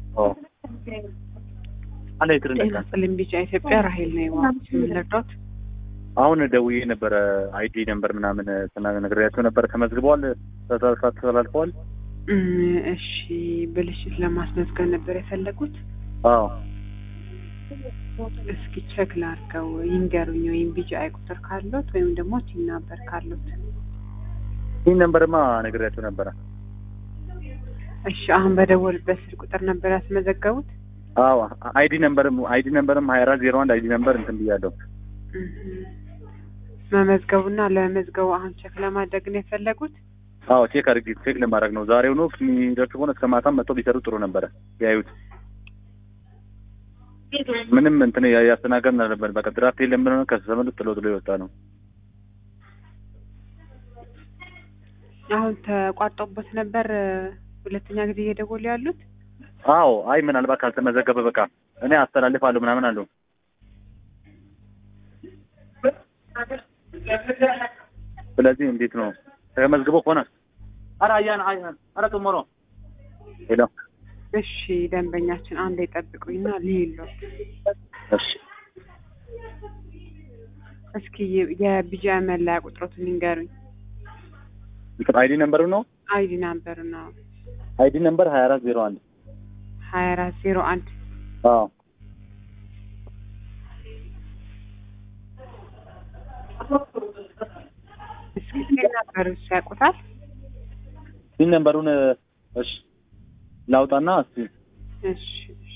አለ ይትር ጤና ይስጥልኝ ቢጫ ኢትዮጵያ ራሄል ነው የዋሉት የምንረዳት አሁን ደውዬ ነበረ አይዲ ነበር ምናምን ነግሬያቸው ነበር። ተመዝግበዋል፣ ተላልፈዋል። እሺ ብልሽት ለማስመዝገብ ነበር የፈለጉት። አዎ እስኪ ቸክ ላድርገው ይንገሩኝ፣ ወይም ቢጫ ቁጥር ካሉት ወይም ደግሞ ቲን ነበር ካሉት። ይህ ነንበርማ ነግሬያቸው ነበረ። እሺ አሁን በደወልበት ስልክ ቁጥር ነበር ያስመዘገቡት። አዎ አይዲ ነንበርም አይዲ ነንበርም ሀያ አራት ዜሮ አንድ አይዲ ነንበር እንትን ብያለሁ። መመዝገቡና ለመመዝገቡ አሁን ቸክ ለማድረግ ነው የፈለጉት። አዎ ቼክ አድርጊ ቼክ ለማድረግ ነው። ዛሬው ነው የሚደርሱ ከሆነ እስከ ማታም መጥተው ቢሰሩ ጥሩ ነበረ። ያዩት ምንም እንትን ያስተናገርን አለበት። በቃ ድራፍት የለም ብለው ከዘመኑ ጥሎ ጥሎ የወጣ ነው። አሁን ተቋርጦበት ነበር ሁለተኛ ጊዜ እየደወሉ ያሉት። አዎ አይ ምናልባት ካልተመዘገበ በቃ እኔ አስተላልፋለሁ ምናምን አለው። ስለዚህ እንዴት ነው ተመዝግቦ ከሆነ ኧረ አያን አያን ኧረ ቶሞሮ ሄሎ እሺ ደንበኛችን አንድ ይጠብቁኝና ልሄሎት እሺ እስኪ የቢጃ መለያ ቁጥሮትን ንገሩኝ። አይዲ ነምበሩ ነው አይዲ ናምበር ነው አይዲ ነምበር ሀያ አራት ዜሮ አንድ ሀያ አራት ዜሮ አንድ አዎ እስኪ ሴት ነበሩ ያውቁታል። ይህ ነምበሩን እሺ ላውጣና እስኪ እሺ እሺ